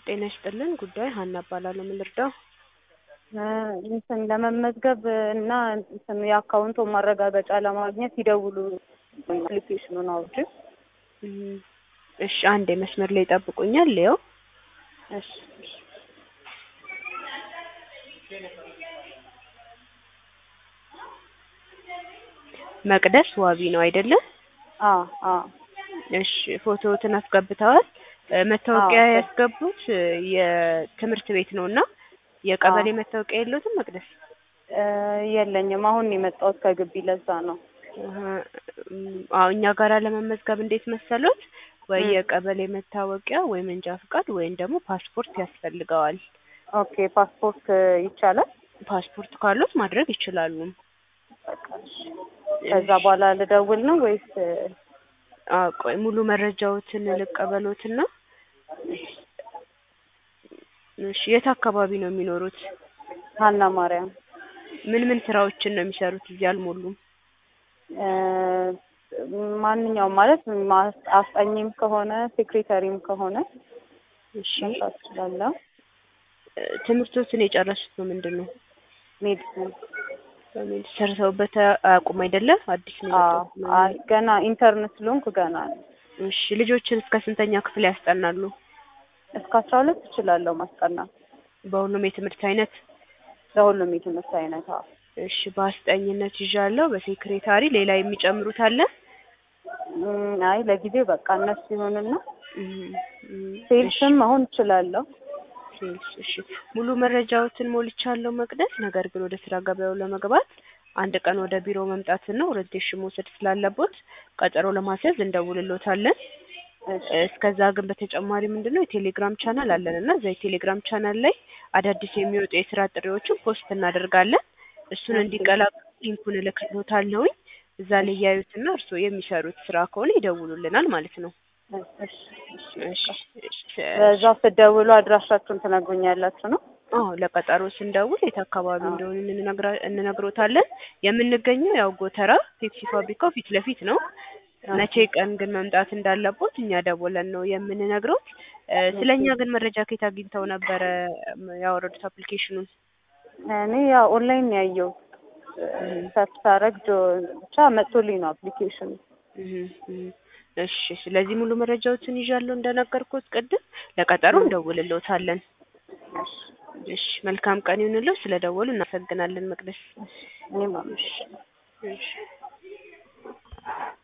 ጤና ይስጥልን ጉዳይ ሀና እባላለሁ ምን ልርዳው እንትን ለመመዝገብ እና እንትን የአካውንቱን ማረጋገጫ ለማግኘት ይደውሉ አፕሊኬሽኑን አውርጄ እም፣ እሺ አንዴ መስመር ላይ ይጠብቁኛል ሊየው እሺ እሺ መቅደስ ዋቢ ነው አይደለም አ አ እሺ ፎቶዎትን አስገብተዋል እ መታወቂያ አዎ። ያስገቡት እ የትምህርት ቤት ነው እና የቀበሌ አዎ። መታወቂያ የለዎትም መቅደስ እ የለኝም አሁን ነው የመጣሁት ከግቢ ለዛ ነው እህ፣ እም፣ አዎ እኛ ጋር ለመመዝገብ እንዴት መሰሎት ወይ እም። የቀበሌ መታወቂያ ወይ መንጃ ፍቃድ ወይም ደግሞ ፓስፖርት ያስፈልገዋል ኦኬ ፓስፖርት ይቻላል ፓስፖርት ካሎት ማድረግ ይችላሉ በቃ እሺ ከዛ በኋላ ልደውል ነው ወይስ አዎ ቆይ ሙሉ መረጃዎትን ልቀበሎትና እሺ የት አካባቢ ነው የሚኖሩት ሀና ማርያም ምን ምን ስራዎችን ነው የሚሰሩት እዚህ አልሞሉም እ ማንኛውም ማለት ማስ- አስጠኚም ከሆነ ሴክሬታሪም ከሆነ እሺ መስራት እችላለሁ እ ትምህርቶትን የጨረሱት በምንድን ነው ሜዲሲን በምን ሰርተውበት አያውቁም አይደለም አዲስ ነው አዎ የመጣሁት ነው አይ ገና ኢንተርን ስለሆንኩ ገና ነው እሺ ልጆችን እስከ ስንተኛ ክፍል ያስጠናሉ እስከ አስራ ሁለት እችላለሁ ማስጠናት በሁሉም የትምህርት አይነት ለሁሉም የትምህርት አይነት አዎ እሺ በአስጠኝነት ይዣለሁ በሴክሬታሪ ሌላ የሚጨምሩት አለ እም፣ አይ ለጊዜው በቃ እነሱ ይሁንና እም፣ እም፣ እሺ ሴልስም አሁን እችላለሁ ሴልስ እሺ ሙሉ መረጃዎትን ሞልቻለሁ መቅደስ ነገር ግን ወደ ስራ ገበያው ለመግባት አንድ ቀን ወደ ቢሮ መምጣትና ኦሪንቴሽን መውሰድ ስላለቦት ቀጠሮ ለማስያዝ እንደውልሎታለን እሺ እስከዛ ግን በተጨማሪ ምንድነው የቴሌግራም ቻናል አለን እና እዛ የቴሌግራም ቻናል ላይ አዳዲስ የሚወጡ የስራ ጥሪዎችን ፖስት እናደርጋለን እሱን ኦኬ እንዲቀላቀሉ ሊንኩን እልክልዎታለሁኝ እዛ ላይ ያዩትና እርስዎ የሚሰሩት ስራ ከሆነ ይደውሉልናል ማለት ነው እሺ እሺ እሺ በቃ እሺ በዛ ስትደውሉ አድራሻችሁን ትነግሩኛላችሁ ነው አዎ ለቀጠሮ ስንደውል የት አካባቢ አዎ እንደሆነ እንነግራ- እንነግሮታለን የምንገኘው ያው ጎተራ ፔፕሲ ፋብሪካው ፊት ለፊት ነው መቼ ኦኬ ቀን ግን መምጣት እንዳለቦት እኛ ደውለን ነው የምንነግሮት እ ስለ እኛ ኦኬ ግን መረጃ ከየት አግኝተው ነበረ ም ያወረዱት አፕሊኬሽኑን እኔ ያው ኦንላይን ነው ያየሁት እህ ሰርች ሳደርግ ጆ ብቻ መጥቶልኝ ነው አፕሊኬሽኑ እህ እህ እሺ ስለዚህ ሙሉ መረጃዎችን ይዣለሁ እንደነገርኩት ቅድም ለቀጠሮ እም፣ እንደውልልዎታለን እሺ እሺ መልካም ቀን ይሁንልዎ ስለደወሉ እናመሰግናለን መቅደስ እሺ እኔም አመሰግናለሁ እሺ